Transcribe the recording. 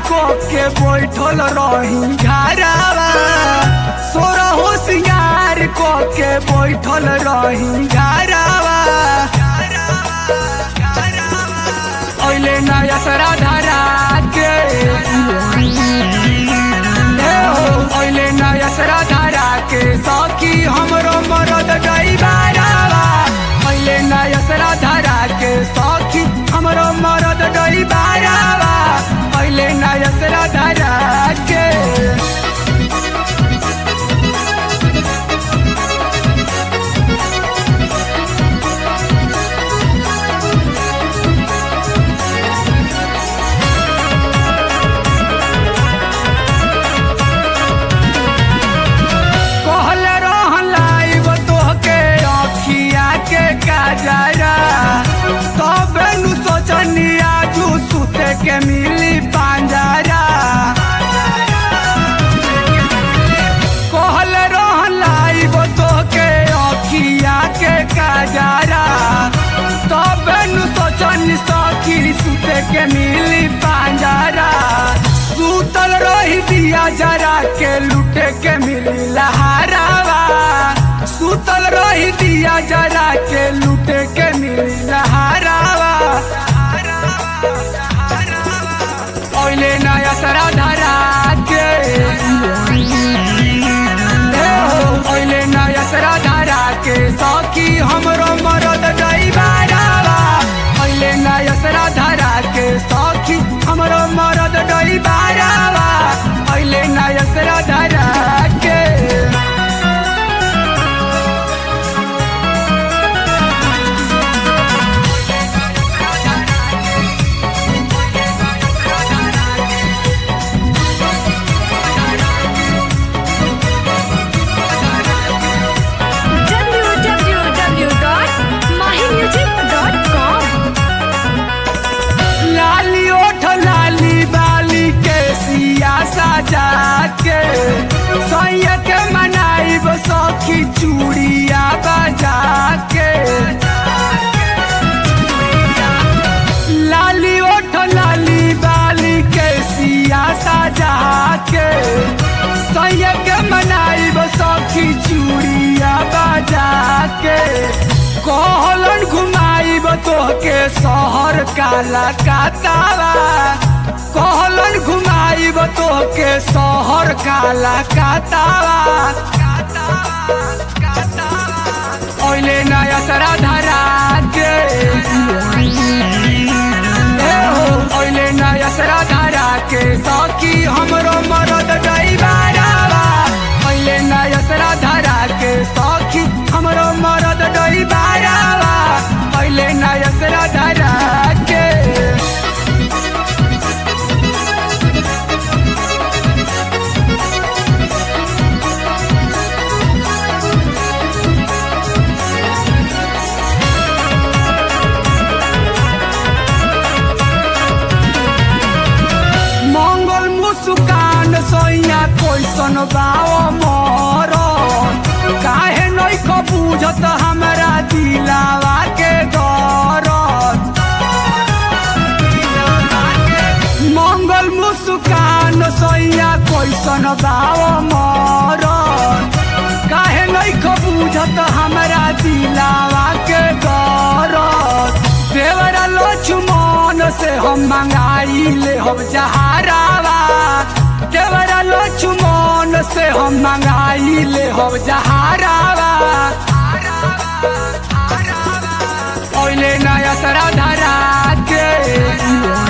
को के बैठल रही घरावा सोरा हो सिंगार को के बैठल रही घरावा ओइले नया सरा धरा के ए हो ओइले नया सरा धरा के सखी हमरो मरद गई बारावा ओइले नया सरा धरा के सखी हमरो मरद गई बारावा ओइले नया सरा धरा के कहल रहन लाइब तोहके अखिया के काजरा तबे नु सोचनी आजू सुते के मिली पांजरा कहल रहन लाइब तोहके अखिया के काजरा तबे नु सोचनी सखी सुते के मिली पांजरा सुतल रही दिया जरा के लुटे के मिली लहरावा सुतल रही दिया जरा के लुटे के मिली लहरावा ओइले नया सरा धरा के ए हो ओइले नया सरा धरा के सखी हमरो मरद गई बारावा ओइले नया सरा धरा के सखी हमरो मरद गई बारावा ओइले नया सरा धरा के www.mahimusic.com लाली ओठ लाली बाली के सिया सजा के सैया के मनाइब सखी चूड़िया बजा के लाली ओठ लाली बाली के सिया सजा के सैया के मनाइब सखी चूड़िया बजा के कहलन घुमाइब तोहके शहर काला कातावा कहलन घुमाइब तोहके शहर काला कातावा ओइले नया सरा धरा के ए हो ओइले नया सरा धरा के सखी हमरो मरद गई बारावा ओइले नया सरा धरा के सखी हमरो मरद गई बारावा ओइले नया सरा धरा के मंगल मुस्कान सोइया कैसन बाओ मोर काहे नइख बुझत हमरा दिलावा के दरद मंगल मुस्कान सोइया कैसन बाओ मोर काहे नइख बुझत हमरा दिलावा के दरद देवरा लक्ष्मण से हम मंगाई ले हम जहारावा देवरा लक्ष्मण से हम मंगाई ले हम जहारावा ओइले नया सरा धरा के